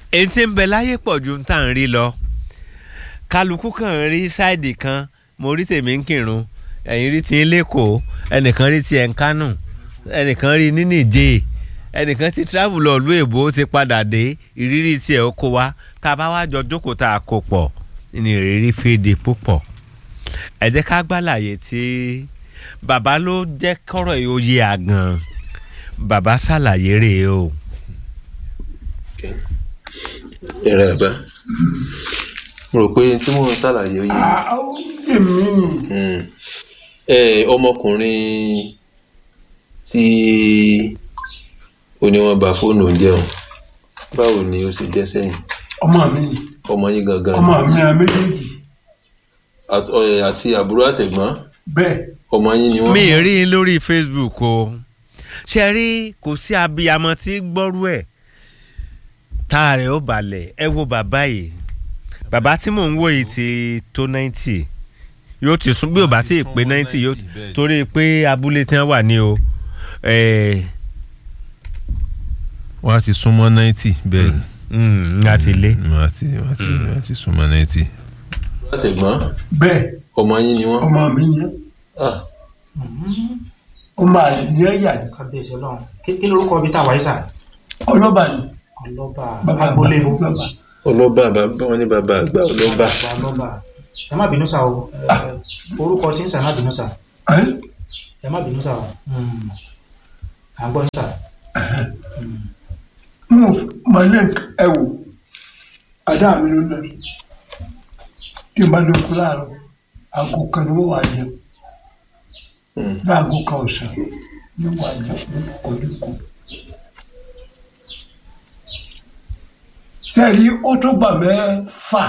èyí tí ń bẹ láyé pọ̀ ju tá à ń rí lọ kálukú kan rí sáìdì kan mo rí tèmi ń kírun ẹ̀yin rí ti ń lẹ́kọ̀ọ́ ẹnìkan rí ti ẹ̀ ń kánù ẹnìkan rí ní nìjẹ́ ẹnìkan ti travel lọ ìlú èbó ti padà dé ìrírí tiẹ̀ ó kó wa tá a bá wá jọ jókòó tá a kó pọ̀ ní ìrírí fèdè púpọ̀ ẹ jẹ́ ká gbàlàyé tí bàbá ló jẹ́ kọ́rọ̀ yìí ó yé àgàn bàbá ṣàlàyé rèé o. ẹ̀rọ ẹ̀bá mo rò pé tí mò ń ṣàlàyé ó yé èmi Mm. ẹ ọmọkùnrin tí ó ní wọ́n bà fóònù jẹun báwo ni ó ṣe jẹ́ sẹ́yìn ọmọ mi ọmọ yín gangan ni? ọmọ mi à méjèèjì Àt- ẹ, àti àbúrò àtẹ̀gbọ́n bẹ́ẹ̀ ọmọ yín ni wọ́n. mi ì rí i lórí Facebook o ṣe rí kò sí abiyamọ tí gbọ́rú ẹ̀ tá a rẹ̀ ó balẹ̀ ẹ wo bàbá yìí bàbá tí mò ń wò yìí ti tó ninety yóò ti sún bí ò bá tí ì pé ninety yóò torí pé abúlé tí wọ́n wà ní o ẹ̀ wọ́n á ti súnmọ́ ninety bẹ́ẹ̀ ni mm, láti lé wọ́n á ti wọ́n á ti wọ́n á ti súnmọ́ ninety. àbúrò àtẹ̀gbọ́n bẹ́ẹ̀ ọmọ yín ni wọ́n. ọmọ mi yẹn Ah, ọmọ àlè ní ẹ̀yà ni kábíyèsí ọlọ́run kí kí lorúkọ ibi tá a wáyé sà ọlọ́ba ni ọlọ́ba bàbá agboolé àgbà mo bàbá ọlọ́ba bàbá wọn ní bàbá àgbà ọlọ́ba. Bàbá ọlọ́ba ẹ má bínú sà o ẹ, orúkọ tí ń sà ẹ má bínú sà ẹ ẹ má bínú sà o Hmm. à ń gbọ́ ní sà mo mọ̀lẹ́ ẹ wò adá mi ló lọ tí n bá dókú láàárọ̀ aago kan ni wọ́n wà jẹun Mm. láago kan ọ̀sán ni wọ́n wà jẹun ní koríko. tẹ̀lé ó tó gbà mẹ́fà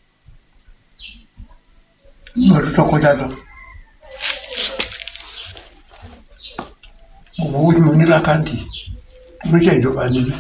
ní ọdún tó kọjá lọ. gbogbo owó tí mo ní lákàntì mo ṣe ìjọba nílé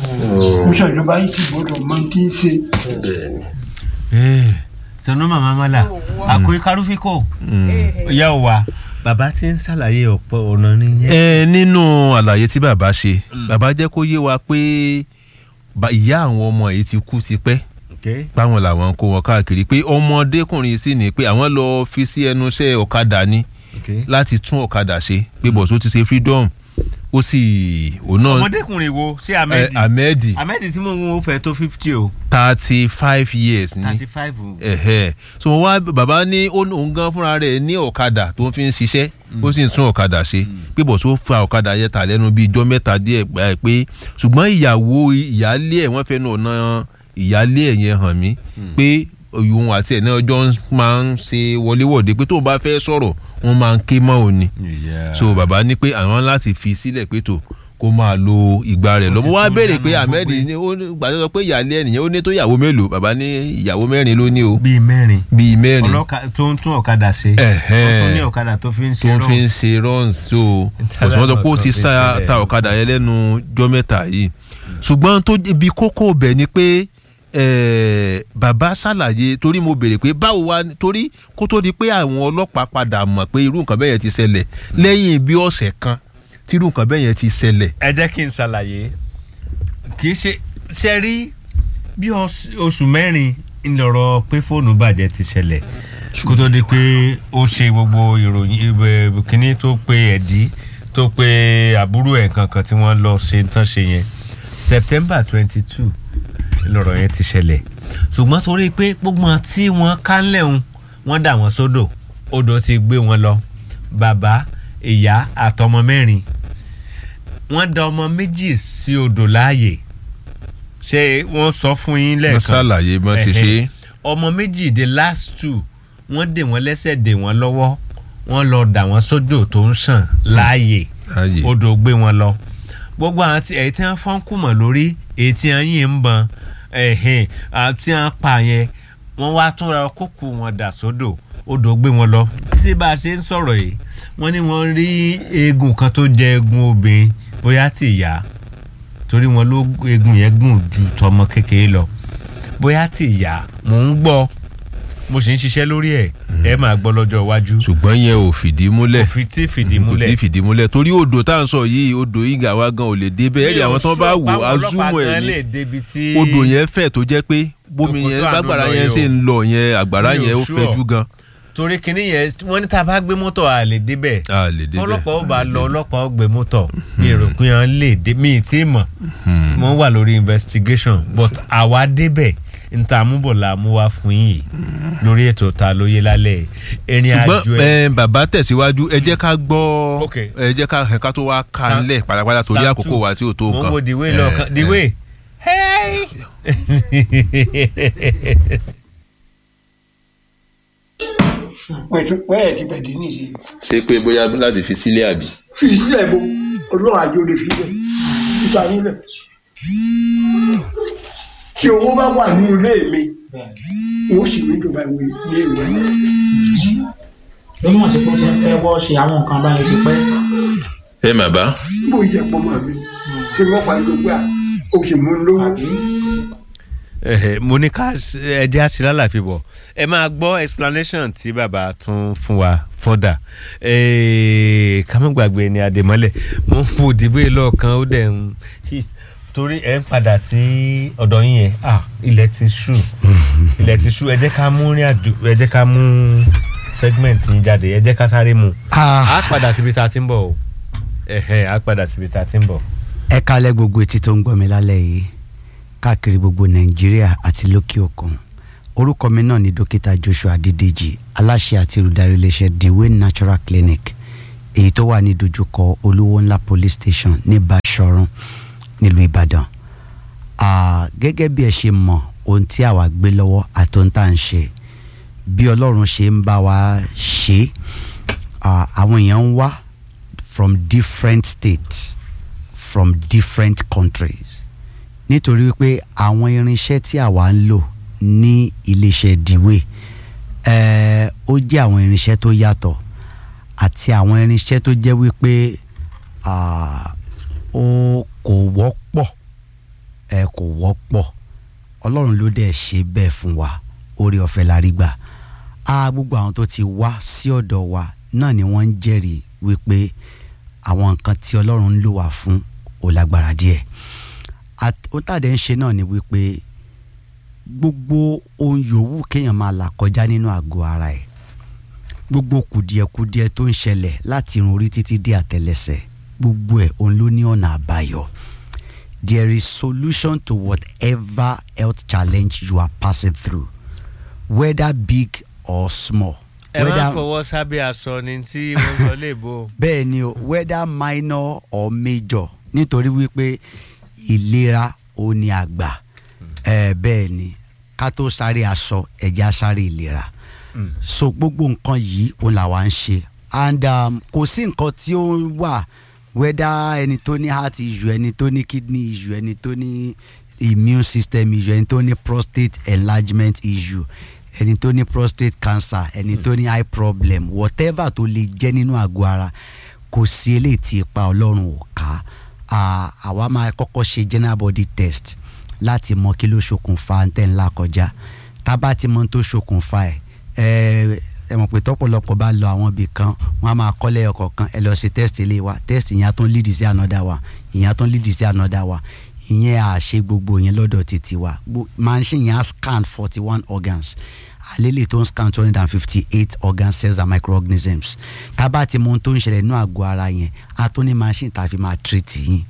mo ṣe ìjọba yìí ti gbọdọ̀ máa ti ń ṣe. bẹ́ẹ̀ ni sanu mama mala àkóyè karufiko ìyá ò wá bàbá tí ń ṣàlàyé ọ̀pọ̀ ọ̀nà nìyẹn. ẹ nínú àlàyé tí bàbá ṣe bàbá jẹ́ kó yé wa pé ba- ìyá àwọn ọmọ yìí ti kú tipẹ́ Okay. báwọn làwọn ń kó wọn káàkiri pé ọmọdékùnrin sì ní pé àwọn lọ fi sí ẹnu iṣẹ́ ọ̀kadà ni Okay. láti tún ọ̀kadà ṣe pé bọ̀só ti ṣe freedom ó sì òun náà ọmọdékùnrin wo sí ẹ, ahmed ahmed ahmed tí mo ń wo fẹ́ tó fifty o thirty five years ni thirty five o. ẹ̀hẹ́ so wọ́n wá bàbá ní ó ní òun gan fúnra rẹ̀ ní ọ̀kadà tó ń fi ń ṣiṣẹ́ ó sì ń tún ọ̀kadà ṣe pé bọ̀ tó fa ọ̀kadà yẹn tà lẹ́nu bíi ijọ́ mẹ́ta díẹ̀ gbà ẹ̀ pé ṣùgbọ́n ìyàwó ìyáálé ẹ̀ wọ́n fẹ́nu ọ̀nà ìyáálé ẹ̀ yẹn hàn mí pé òun àti ẹ̀ náà ọjọ́ máa ń ṣe wọléwọ̀de pé tóun bá fẹ́ sọ̀rọ̀ wọ́n máa ń ké mọ́ òun ni so bàbá ní pé àwọn láti fi sílẹ̀ pé tó kó máa lo ìgbà rẹ̀ lọ mo wá béèrè pé ahmed ní ó ní gbàdúrà pé ìyáálé ẹ̀ nìyẹn ó ní tó ìyàwó mélòó bàbá ní ìyàwó mẹ́rin ló ní o bíi mẹ́rin bíi mẹ́rin ọlọ́ka tó ń tún ọ̀kadà ṣe Ẹ̀hẹ́n. ó tún ní ọ̀kadà tó fi ń tó ṣe ń fi rán ń ṣe runs so òsùnwọ́n tó kó ti sá ta ọ̀kadà yẹn lẹ́nu jọ́ mẹ́ta yìí ṣùgbọ́n tó ibi kókó bẹ̀ ni pé eh, bàbá ṣàlàyé torí mo béèrè pé báwo wá torí kó tó di pé àwọn ọlọ́pàá padà mọ̀ pé irú nǹkan bẹ́ẹ̀ yẹn ti ṣẹlẹ̀ lẹ́yìn bí ọ̀sẹ̀ kan tí irú nǹkan bẹ́ẹ̀ yẹn ti ṣẹlẹ̀ ẹ jẹ́ kí n ṣàlàyé kì í ṣe ṣe rí bí ọs- oṣù mẹ́rin ńlọrọ pé fóònù bàjẹ́ ti ṣẹlẹ̀ kó tó di pé ó ṣe gbogbo ìròyìn ìwé- kínní tó pe ẹ̀dí tó pe àbúrò ẹ̀ kankan tí wọ́n lọ ṣe tán ṣe yẹn September twenty two lọ̀rọ̀ yẹn ti ṣẹlẹ̀ ṣùgbọ́n torí pé gbogbo wọn tí wọ́n kánlẹ̀ ń wọ́n dà wọ́n sódò odò ti gbé wọn lọ bàbá ìyá àtọmọ mẹ́rin wọ́n da ọmọ méjì sí odò láàyè ṣé wọ́n sọ fún yín wọ́n lẹ́ẹ̀kan ṣàlàyé bọ́n ṣe ṣe Ẹ̀hẹ́. ọmọ méjì the last two wọ́n dè wọ́n lẹ́sẹ̀ dè wọ́n lọ́wọ́ wọ́n lọ dà wọ́n sódò tó ń ṣàn láàyè láàyè odò gbé wọn lọ gbogbo àwọn tí èyí tí wọ́n fọ́n kùmọ̀ lórí èyí tí wọ́n yìn ń bọn ẹ̀hìn àti wọ́n pa yẹn wọ́n wá tún ra kókù wọn dà sódò odò gbé wọn lọ títí bá a ṣe ń sọ̀rọ̀ yìí wọ́n ní wọ́n rí eegun kan tó jẹ eegun obìnrin bóyá tí ìyá torí wọn ló eegun yẹn gùn ju tọmọ kékeré lọ bóyá tí ìyá mò ń gbọ́ mo sì ń ṣiṣẹ́ lórí ẹ̀ ẹ máa gbọ́ lọ́jọ́ iwájú ṣùgbọ́n yẹn ò fìdí múlẹ̀ kò fi tí fìdí kò sí múlẹ̀ fìdí múlẹ̀ torí odò tá à ń sọ yìí odò ìgà wa gan ò lè débẹ̀ ẹ̀rí àwọn tó bá wò azúmọ̀ ẹ̀ ní odò yẹn fẹ̀ tó jẹ́ pé bómi Òkú yẹn tó àánú gbàgbàrà lọ yẹn yìí ṣe o. ń lọ yẹn àgbàrá Mi ò yẹn ó sure. fẹ̀jú gan torí kinní yẹn wọ́n ní tá a bá gbé mọ́tò à lè débẹ̀ a lè débẹ̀ ọlọ́pàá ó bá lọ ọlọ́pàá ó gbé mọ́tò mi ò rò pé wọ́n lè dé mi ì tí ì mọ̀ wọ́n wà lórí investigation but àwa débẹ̀ níta múbọ̀ la mú wá fún yìí lórí ètò ta lóye lálẹ́ ìrìn àjò ṣùgbọ́n ẹ̀ ẹ, bàbá tẹ̀síwájú ẹ jẹ́ ká gbọ́ Ok. ẹ jẹ́ ká ká tó wá ká Sa- ńlẹ̀ pátápátá torí Sam àkókò two. wa tí ò tó mo ń nǹkan. wo dìwé Eh, lọ́ọ̀kan eh. dìwé hey. wọ́n ti wọ́n ẹ̀ ti bẹ̀ dé níṣẹ́ ṣé pé bóyá láti fi sílé àbí. fi sílẹ̀ bo ọlọ́run àjò lè fi lẹ̀ níta nílẹ̀ tí owó bá wà ní ilé mi wọ́n sì ní ìjọba ìwé ní ìwé ló mọ̀ sí pé ó ti ń fẹ́ wọ́ ṣe àwọn nǹkan báyìí ti pẹ́. ẹ mà bá bó jẹ́ pọ́ mọ́ mi kí wọ́n pa ìgbà ó sì mú un lówó. Ẹhẹ, mo ní ká ẹjẹ àṣìlá láfi bọ̀ ẹ máa gbọ́ explanation tí bàbá tún fún wa fọ́dà ká má gbàgbé ní àdèmọ́lẹ̀ mo ń wo ìdìbò yìí lọ́ọ̀kan ó dẹ̀ ń his torí ẹ ń padà sí ọ̀dọ̀ yín yẹn ah ilẹ̀ ti ṣú ilẹ̀ ti ṣú ẹ jẹ́ ká mú rìn àjò ẹ jẹ́ ká mú segment yín jáde ẹ jẹ́ ká sáré mu á padà síbi tá a ti ń bọ̀ o ẹ̀hẹ̀, á padà síbi tá a ti ń bọ̀. ẹ kalẹ̀ gbogbo etí tó ń gbọ́ mi lálẹ́ yìí káàkiri gbogbo nàìjíríà àti lókè òkun orúkọ mi náà ni dókítà joshua adédèjì aláṣẹ àti olùdarí iléeṣẹ́ dewey natural clinic èyí tó wà ní dojúkọ olówó ńlá police station ní basọ̀run nílùú ìbàdàn Ah, gẹ́gẹ́ bí ẹ ṣe mọ̀ ohun tí àwa gbé lọ́wọ́ àti ohun tá à ń ṣe bí ọlọ́run ṣe ń bá wa ṣe ah, àwọn èèyàn ń wá from different states from different countries nítorí wípé àwọn irinṣẹ́ tí àwa ń lò ní iléeṣẹ́ diwe ẹ̀ẹ́ ó jẹ́ àwọn irinṣẹ́ tó yàtọ̀ àti àwọn irinṣẹ́ tó jẹ́ wípé ah, ó kò wọ́pọ̀ ẹ kò wọ́pọ̀ ọlọ́run ló dẹ̀ ṣe bẹ́ẹ̀ fún wa orí ọ̀fẹ́ la rí gbà á gbogbo àwọn tó ti wá sí ọ̀dọ̀ wa náà ni wọ́n ń jẹ́rìí wípé àwọn nǹkan tí ọlọ́run ń lò wá fún ò lágbára díẹ̀ At- ohun tá a dẹ̀ ń ṣe náà ni wípé gbogbo ohun yòówù kéèyàn máa là kọjá nínú àgọ́ ara ẹ̀ gbogbo kùdìẹ̀kudiẹ tó ń ṣẹlẹ̀ láti irun orí títí dé àtẹlẹsẹ̀ gbogbo ẹ̀ òun ló ní ọ̀nà àbáyọ there is solution to whatever health challenge you are passing through whether big or small. ẹ máa whether- fọwọ́ sábẹ́ aṣọ ni tí wọ́n sọ léèbó. bẹ́ẹ̀ ni o whether minor or major nítorí wípé ìlera ò ní àgbà ẹ bẹ́ẹ̀ ni ká tó sáré aṣọ ẹ̀já sáré ìlera so gbogbo nǹkan yìí òun làwa ń ṣe and um, kò sí nǹkan tí ó wà whether ẹni tó ní heart issue ẹni tó ní kidney issue ẹni tó ní immune system issue ẹni tó ní prostate enlargement issue ẹni tó ní prostate cancer ẹni tó ní eye problem whatever tó lè jẹ́ nínú àgọ́ ara kò sí eléyìí tí ipa ọlọ́run ò ká Ah, àwa máa kọ́kọ́ ṣe general body test láti mọ kí ló ṣokùnfà ntẹ̀ ńlá kọjá tá a bá ti mọ ohun tó ṣokùnfà ẹ̀ ẹ ẹ mọ̀ pé tọ́pọ̀lọpọ̀ bá lọ àwọn ibì kan wọ́n á máa kọ́lé ọkọ̀ kan ẹ lọ ṣe test ilé wa test ìyẹn á tún lead sí another one ìyẹn á tún lead sí another one ìyẹn à ṣe gbogbo yẹn lọ́dọ̀ títí wa Gbo- machine yẹn á scan forty one organs àlélè tó ń scan two hundred and fifty eight organ cells and microorganisms tá a bá ti mọ ohun tó ń ṣẹlẹ̀ nínú àgọ́ ara yẹn a tún ní machine tá a fi máa treat yín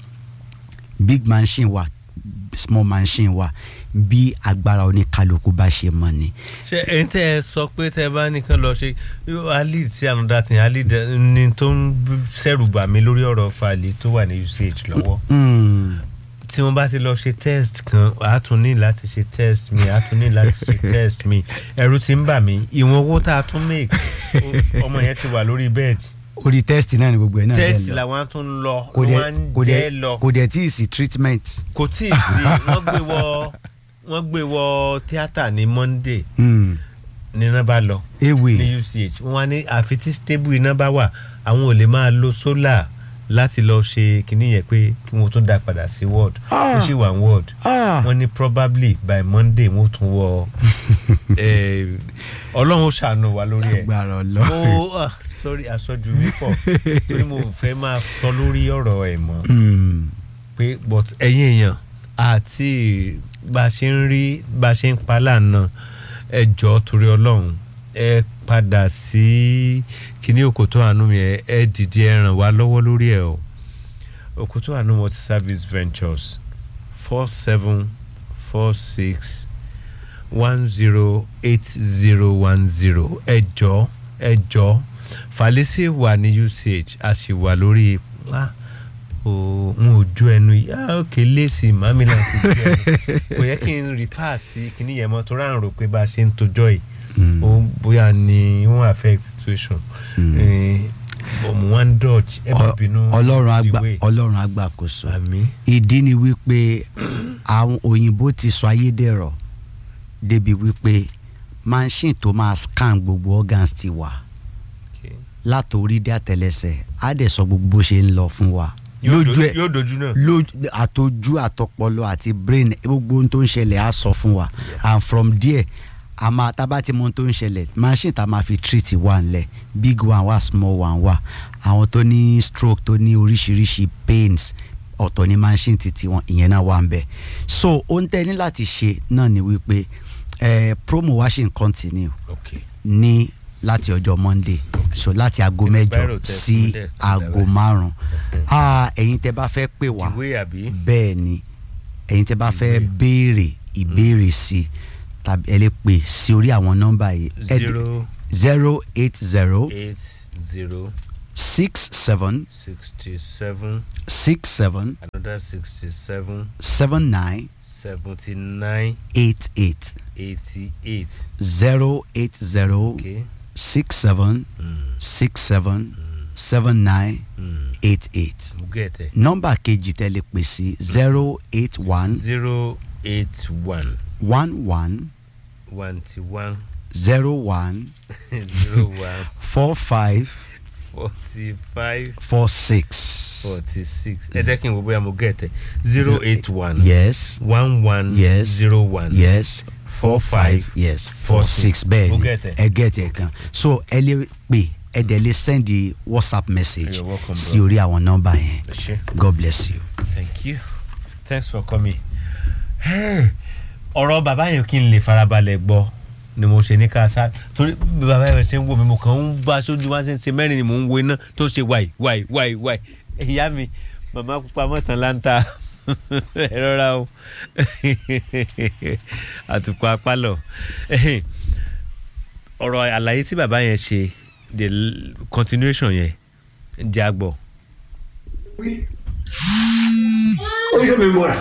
big machine wa small machine wa bí agbára oníkálukú bá ṣe mọ ni. ṣe ẹyin tẹ ẹ sọ pé tẹ bá nìkan lọ ṣe ali sí another thing ali dẹ- ni tó ń ṣẹ̀rù bà mí lórí ọ̀rọ̀ fàlẹ tó wà ní uch lọ́wọ́ Mm. tí wọ́n bá ti lọ ṣe test kan a tún ní láti ṣe test mi a tún ní láti ṣe test mi ẹ̀rù ti ń bà mí ìwọ̀n owó tá a tún make o- ọmọ yẹn ti wà lórí bẹ́ẹ̀dì orí test náà ni gbogbo ẹ̀ náà test lọ. làwọn tún ń lọ kò dẹ̀ wọ́n ń kò jẹ́ dẹ̀ lọ kò dẹ̀ tí ì sí treatment. kò tí ì sí wọ́n gbé wọ wọ́n gbé wọ tíátà ní monday Mm. ní iná bá lọ ewé ní uch wọ́n wá ní àfi tí stable iná bá wà àwọn ò lè máa lo solar láti lọ ṣe kinní yẹn pé kí wọ́n tún dá padà sí ward ó sì wà ní ward Ah. wọ́n ní probably by monday wọ́n tún wọ eh, ọlọ́run ó ṣàánú wa lórí ẹ̀ agbára ọlọ́run. mo ah, sorry àsọjù mi pọ̀ torí mo fẹ́ máa sọ lórí ọ̀rọ̀ ẹ̀ mọ́ Hmm. pé but ẹ̀yin èèyàn àti bá a ṣe ń rí bá a ṣe ń pa lánàá ẹ jọ̀ọ́ torí ọlọ́run ẹ padà sí kíní òkòtó àánú mi ẹ ẹ dìde ẹ ràn wá lọ́wọ́ lórí ẹ o òkòtó àánú multi service ventures four seven four six one zero eight zero one zero ẹ jọ̀ọ́ ẹ jọ̀ọ́ falisi wà ní uch a sì wà lórí ah, o n ò jó ẹnu yìí ah òkè léèsì màmí náà kò jó ẹnu kò yẹ kí n rìfà sí kíní yẹn mọ́ tó rà ń rò pé bá a ṣe ń tojọ́ yìí Hmm. ó bóyá ni wọ́n affect situation ọmọ wọn dodge ẹ má bínú ọlọ́run àgbà the way. ọlọ́run àgbà kò sọ. àmì ìdí ni wípé àwọn òyìnbó ti sọ ayédèrò débi wípé machine tó máa scan gbogbo organs ti wà Okay. látòrí dé àtẹlẹsẹ̀ á dẹ̀ sọ gbogbo bó ṣe ń lọ fún wa Yóò lójú do- ẹ̀ yóò dojú náà lójú àtọjú àtọpọlọ àti brain gbogbo ohun tó ń ṣẹlẹ̀ á sọ fún wa and from there a máa tá a bá ti mọ ohun tó ń ṣẹlẹ̀ machine tá a máa fi treat wà ńlẹ̀ big one wà small one wà àwọn tó ní stroke tó ní oríṣiríṣi pains ọ̀tọ̀ ní machine titi wọn ìyẹn náà wà ń bẹ̀ so ohun tẹ́ ní láti ṣe náà ni wípé eh, promo wa ṣì ń continue okay ní láti ọjọ́ monday so láti aago Bírò mẹ́jọ tẹ sí fún dẹ̀, aago márùn-ún ah ẹ̀yin tẹ́ bá fẹ́ pè wá ìwé àbí bẹ́ẹ̀ ni ẹ̀yin tẹ́ bá fẹ́ Ìbéèrè. béèrè ìbéèrè sí tàbí ẹ lè pè sí orí àwọn nọ́mbà yìí Ẹ dẹ̀- zero zero eight zero eight zero six seven sixty seven six seven another sixty seven seven nine seventy nine eight eight eighty eight zero eight zero okay six seven mm. six seven seven nine Mm. eight eight mo get it nọ́mbà kejì tẹ́ lè pè sí zero eight one zero eight one one one one one zero one zero one four five forty five four six. forty six ẹ jẹ́ kí n wo bóyá mo get it zero eight one yes one one Yes. zero one yes four five yes four four six. six bẹ́ẹ̀ Mo ni get it. ẹ get ẹ kan so ẹ lè pè ẹ dẹ̀ lè send the whatsapp message You're welcome, sí bro. orí àwọn nọ́mbà yẹn ẹ ṣé. god bless you. thank you thanks for coming. Hey, ọ̀rọ̀ bàbá yẹn kí n lè farabalẹ̀ gbọ́ ni mo ṣe ní ká sá torí bí bàbá yẹn ṣe ń wò mí mo kàn ń bá sójú wá ṣe ń ṣe mẹ́rin ni mò ń wo iná tó ṣe wáì wáì wáì wáì ìyá mi màmá pupa mọ́tàn láńtà ẹ rọra o àtùkọ apálọ̀ ọ̀rọ̀ àlàyé tí bàbá yẹn ṣe the l- continuation yẹn jẹ́ àgbọ̀. ó ṣe mi mọ́ra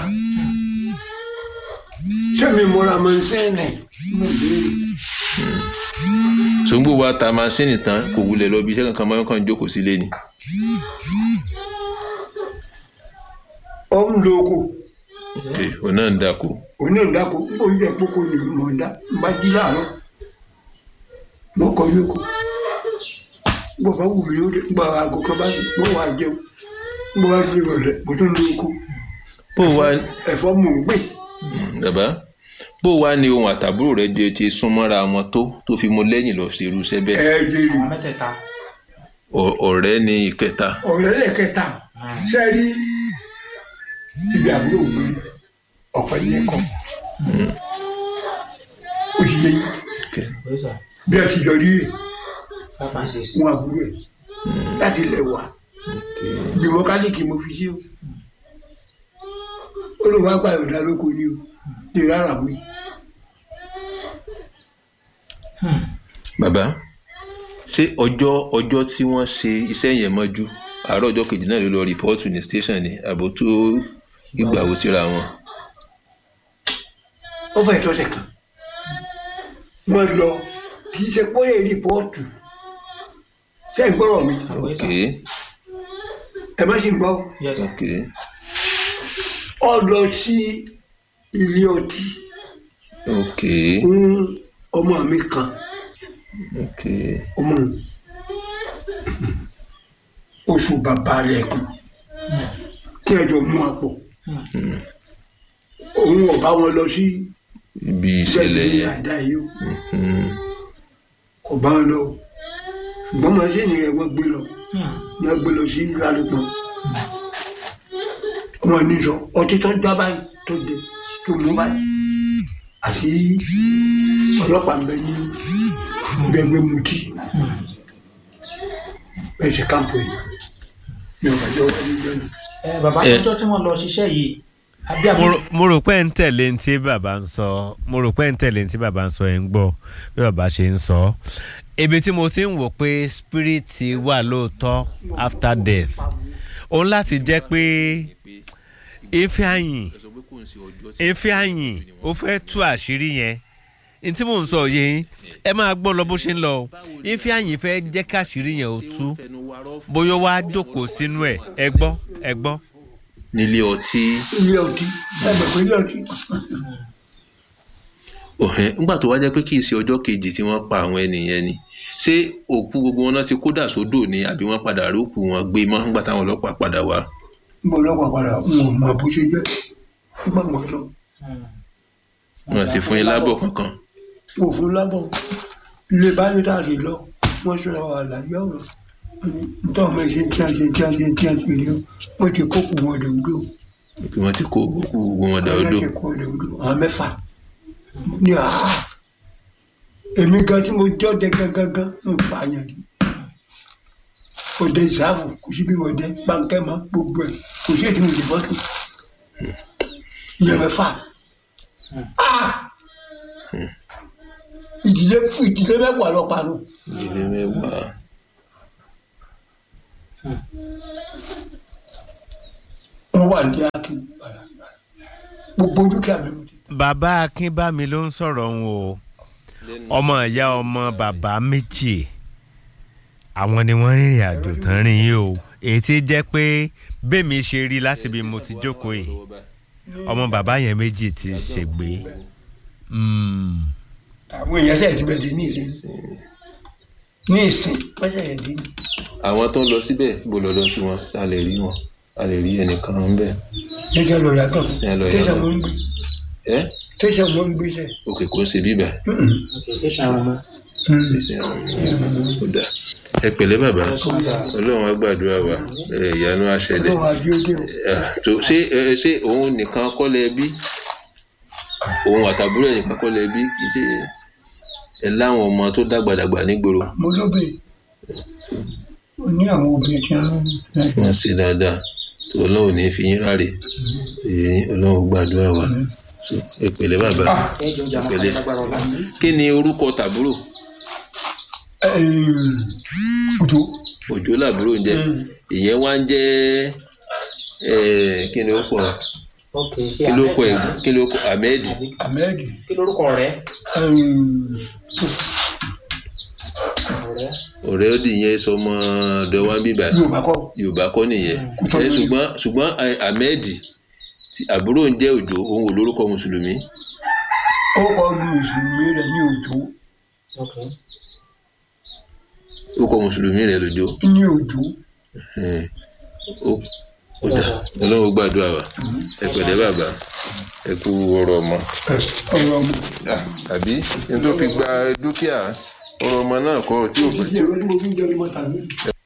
ṣé mi mọ́ra mọ́ ń sẹ́yìn mo béèrè sòǹgbò wa ta maṣíìnì tán kò wulẹ̀ lọ bí iṣẹ́ kankan máa ń kàn jókòó sílé ni. ọ ń lo oko ok òun náà ń dáko òun náà ń dáko ó ń jẹ kókó ni mo ń dá n bá jí láàárọ̀ mo kọ yókò bó bá wù mí ó dé gbọ́ aago kan bá mo wà jẹun bó bá dé ìrọ̀lẹ́ mo tún lo oko bó wa ẹ̀fọ́ mò ń gbìn bàbá bó wa ni ohun àtàbúrò rẹ jẹ ti súnmọ́ra wọn tó tó fi mú lẹ́yìn lọ sí irúṣẹ́ bẹ́ẹ̀ ẹ jèrè àwọn mẹ́tẹ̀ẹ̀ta Ọ̀- ọ̀rẹ́ ní ìkẹta ọ̀rẹ́ lẹ́kẹta sẹ́rí ibi àbúrò gbé ọ̀pẹ yẹn kọ́ ó ti yẹ yín bẹ́sà bí a ti jọ rí rè five and six fún àbúrò ẹ̀ láti ilẹ̀ wà bí mọkálíkì mo fi sí o ó ló wá gbà yọ̀dá lóko ni o lè rárá mi bàbá ṣé ọjọ́ ọjọ́ tí wọ́n ṣe iṣẹ́ yẹn mọ́jú àárọ̀ ọjọ́ kejì náà ló lọ rìpọ́ọ̀tù ní station ni àbò tó ìgbà wo síra wọn. ó fẹ́ tọ́sẹ̀ kan wọ́n lọ kì í ṣe pọ́lẹ̀ rìpọ́ọ̀tù ṣé ń gbọ́rọ̀ mi ok ẹ má ṣe ń gbọ́ yes sir ok ọ lọ sí ilé ọtí ok fún ọmọ mi kan ok ọmọ oṣù bàbá lẹ́kùn kí ẹ jọ mú àpò òun ò bá wọn lọ sí ibi ìṣẹ̀lẹ̀ ìgbẹ́sẹ̀ yẹn àdá yìí o Mm. kò bá wọn lọ o ṣùgbọ́n màṣíìnì rẹ̀ wọ́n gbé lọ ní wọ́n gbé lọ sí lálùpọ̀ wọn ní sọ ọtí tó já báyìí tó dé tó mú báyìí àti ọlọ́pàá ń bẹ ní gbẹgbẹ mutí bẹ́ẹ̀ ṣe káàpù yìí ní ọ̀gájọ́ wọn ní gbẹ́nu. ẹ bàbá Ẹ. ọjọ́ tí wọ́n lọ ṣiṣẹ́ yìí àbí àbí mo rò- mo rò pé ń tẹ̀lé ní tí bàbá ń sọ mo rò pé ń tẹ̀lé ní tí bàbá ń sọ ẹ̀ ń gbọ́ bí bàbá ṣe ń sọ ibi tí mo ti ń wò pé spirit wà lóòótọ́ after death òun láti jẹ́ pé efe àyìn efe àyìn ó fẹ́ tú àṣírí yẹn ní tí mò ń sọ yé yín ẹ máa gbọ́ lọ bó ṣe ń lọ o efe àyìn fẹ́ jẹ́ káṣírí yẹn ó tú bóyá ó wá jókòó sínú ẹ̀ ẹ gbọ́ ẹ gbọ́. nílé ọtí ilé ọtí ẹgbẹ́ pé ilé ọtí ọ̀hẹ́ ńgbà tó wá jẹ́ pé kì í ṣe ọjọ́ kejì tí wọ́n pa àwọn ènìyàn ni ṣé òkú gbogbo wọn náà ti kó dà sódò ni àbí wọ́n padà rí òkú wọn gbé mọ́ ńgbà táwọn ọlọ́pàá padà wá. mo lọ́pàá padà n ò mọ bó ṣe jẹ́ nígbà wọn lọ wọn sì fún yín lábọ̀ kankan. mo fún lábọ̀ ilé báyìí tá a sì lọ wọ́n sọ̀rọ̀ àlàyé ọ̀rọ̀ nítorí ọmọ ìṣe tí a ṣe tí a ṣe tí a ṣe rí o wọ́n ti kó kù wọn dòdò bí wọ́n ti kó òkú gbogbo wọn dà odò. wọ́n ti kó dòdò àwọn mẹ́fà ní àhá èmi gan tí mo jọ́ dẹ gangan ń pààyàn ni òde ìsáàfù kò sí bí wọ́n dẹ pàǹkẹ́ mọ́ gbogbo ẹ̀ kò sí ètò ìdìbò tó ìyẹn mẹ́fà Ah! ìdílé ìdílé mẹ́wàá lọ parọ́ ìdílé mẹ́wàá. wọ́n wà ní akin gbogbo dúkìá mi mo ti bàbá akínbámi ló ń sọ̀rọ̀ ń o ọmọ ìyá ọmọ bàbá méjì àwọn ni wọ́n rìnrìn àjò tán rìn yìí o èyí tí jẹ́ pé bẹ́ẹ̀mi ṣe rí láti bí mo ti jókòó yìí ọmọ bàbá yẹn méjì ti ṣègbè àwọn èèyàn ṣe ti bẹ̀rẹ̀ ní ìsìn ní ìsìn wọ́n ṣe yẹn dé ní. àwọn tó ń lọ síbẹ̀ bó lọ́dọ̀ sí wọn a lè rí wọn a lè rí ẹnìkan ń bẹ̀. jẹjẹ lọ yàtọ̀ Ẹ lọ tẹsán yàtọ̀. mo ń gbé ẹ tẹsán mo ń gbé sẹ. òkè kò ń ṣe bíbà. tẹsán àwọn ọmọ ó dà ẹ pẹ̀lẹ́ bàbá ọlọ́run á gbàdúrà wa ẹ, ìyanu á ṣẹlẹ̀. ọlọ́run àdéhùn o Ah, tó ṣé ẹ, ẹ, ṣé òun nìkan kọ́ lẹ bí òun àtàbúrò ẹ̀ nìkan kọ́ lẹ bí kì í ṣe ẹ láwọn ọmọ tó dàgbàdàgbà nígboro mo lóbe ó ní àwọn obìnrin tí wọ́n ń wọ́n ṣe dáadáa tó ọlọ́run ní fi yín ráre èyí ọlọ́run gbàdúrà wa So, ẹ pẹ̀lẹ́ bàbá ẹjọ jà máa Pẹ̀lẹ́. kàlẹ́ lágbára ọ̀la kí ni orúkọ tàbúrò òjò òjò làbúrò ń jẹ ìyẹn wá ń jẹ ẹ, kí ni ó pọ ok ṣé kí ló kọ ẹ Ahmed kí ló kọ ahmed àbí- ahmed kí lórúkọ rẹ ọ̀rẹ́ ọ̀rẹ́ òdì yẹn sọmọ ọ̀dọ̀ wa ń bíbà yorùbá kọ́ yorùbá kọ́ nìyẹn ẹ ṣùgbọ́n ṣùgbọ́n ẹ, ahmed tí àbúrò ń jẹ́ òjò òun ò lórúkọ mùsùlùmí ó kọ́ mùsùlùmí rẹ̀ ní òjò ok orúkọ mùsùlùmí rẹ̀ lójó ní òjò Ẹn, ó ó dà ọlọ́run gbàdúrà wa ẹ pẹ̀lẹ́ bàbá ẹ kú ọ̀rọ̀ ọmọ. ọ̀rọ̀ ọmọ. àbí ní tó fi gba dúkìá ọ̀rọ̀ ọmọ náà kọ́ tí ò ìdíje ló ní mo fi ń jẹ́ ọmọ tàbí.